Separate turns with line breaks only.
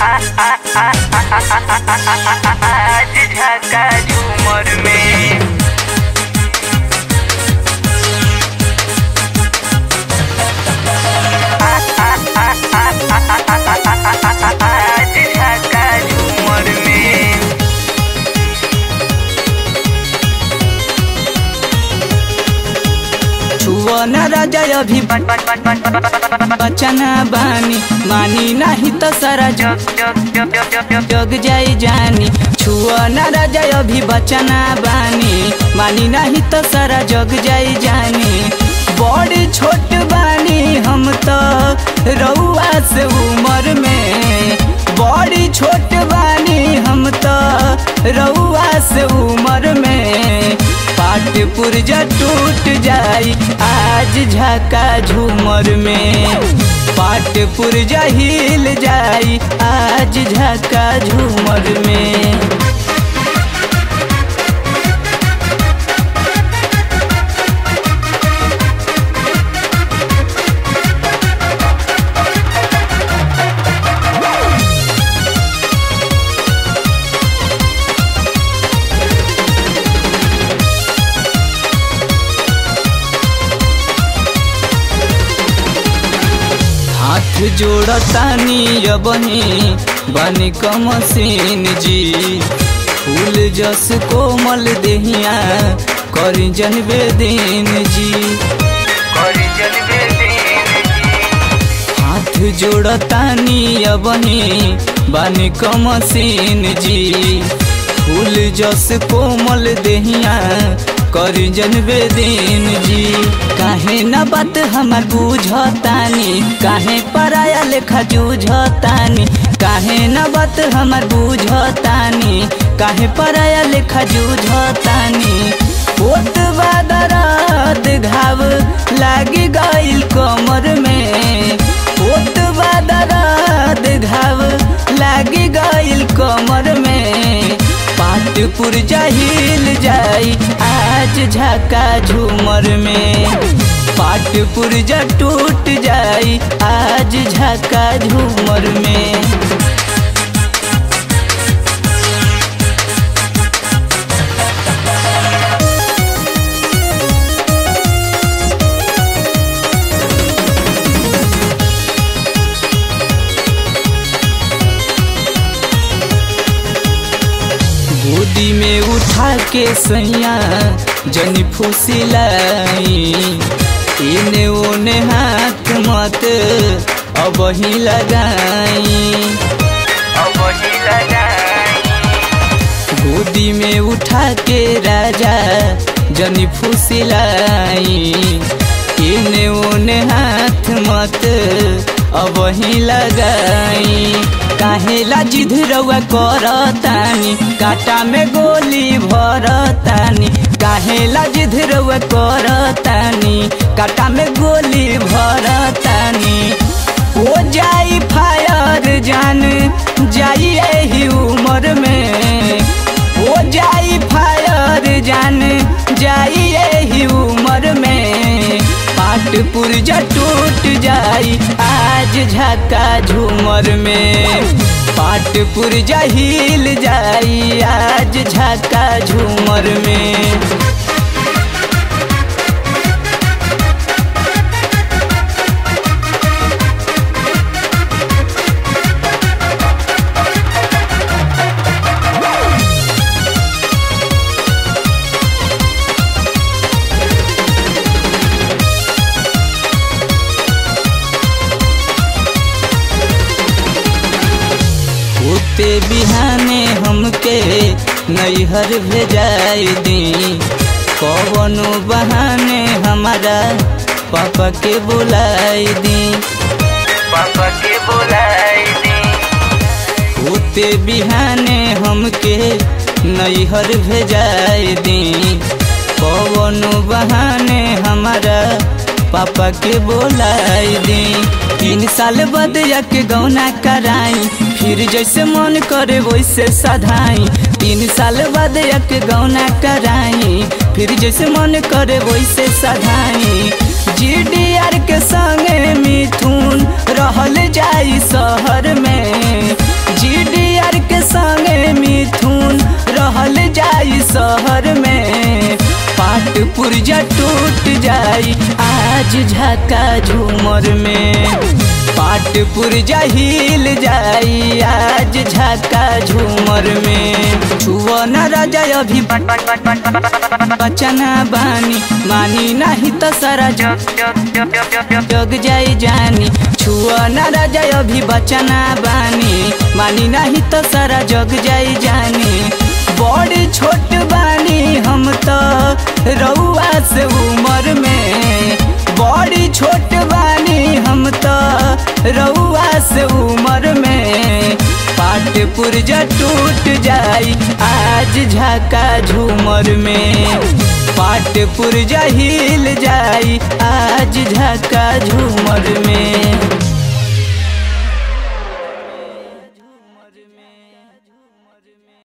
आज झाका झूमर में आज झाका झूमर में
छुआ न राजा अभी बचना बानी मानी नहीं तो सारा जग जग जाई जानी छुआ न राजा अभी बचना बानी मानी नहीं तो सारा जग जाई जानी बड़ी छोट बानी हम तो रउआ से उम्र में बड़ी छोट बानी हम तो रउआ से उम्र में पाट पुरजा टूट जाई आज झाका झूमर में पाट पुरजा हिल जाई आज झाका झूमर में हाथ जोड़तानी अबनी बनी कमसीन जी फूल जस कोमल देहिया करी जनबे दिन जी
करी जलवे दिन जी
हाथ जोड़तानी अबनी बनी कमसीन जी फूल जस कोमल देहिया करी जनबे दिन जी काहे न बात हमार बुझतानी काहे पराया लेखा जूझतानी काहे न बात हमार बुझतानी काहे पराया लेखा जूझतानी ओत बादरात घाव लागी गइल कमर में ओत बादरात घाव लागी गइल कमर में पाट पुरजा हिल जाई आज झाका झूमर में पाट पुरजा टूट जाई आज झाका झूमर में गोदी में उठा के सैया जनी फुसिलाई इने ओने हाथ मत अब ही लगाई
अब ही लगाई
गोदी में उठा के राजा जनी फुसिलाई इने ओने हाथ मत अब ही लगाई काहेला जिद रउआ करतानी काटा में गोली भरतानी काहेला जिद रउआ करतानी काटा में गोली भरतानी हो जाई फायर जान जाई एही उम्र में हो जाई फायर जान जाई एही उम्र में पाट पुरजा टूट जाई आज झाका झूमर में पाट पुरजा हिल जाई आज झाका झूमर में होते बिहाने हमके नैहर भेजाई दी कवनो बहाने हमारा पापा के बुलाई दी
पापा के बुलाई दी
होते बिहाने हमके नैहर भेजाई दी कवनो बहाने हमारा पापा के बोलाई दी तीन साल बाद के गौना कराई फिर जैसे मन करे वैसे सधाई तीन साल बाद के गौना कराई फिर जैसे मन करे वैसे सधाई जी डी आर के संगे मिथुन रहल जाई शहर में आज झाका झूमर में पाटपुर जहिल जाई आज झाका झूमर में छुआ न राजा अभी बचना बानी मानी नहीं तो सारा जग जग जाई जानी छुआ न राजा अभी बचना बानी मानी नहीं तो सारा जग जाई जानी बड़ी छोट बानी हम तो रउआ से उमर में बड़ी छोट बानी हम तो रउआ से उमर में पाटपुर जा टूट जाई आज झाका झूमर में पाटपुर जा हिल जाई आज झाका झूमर में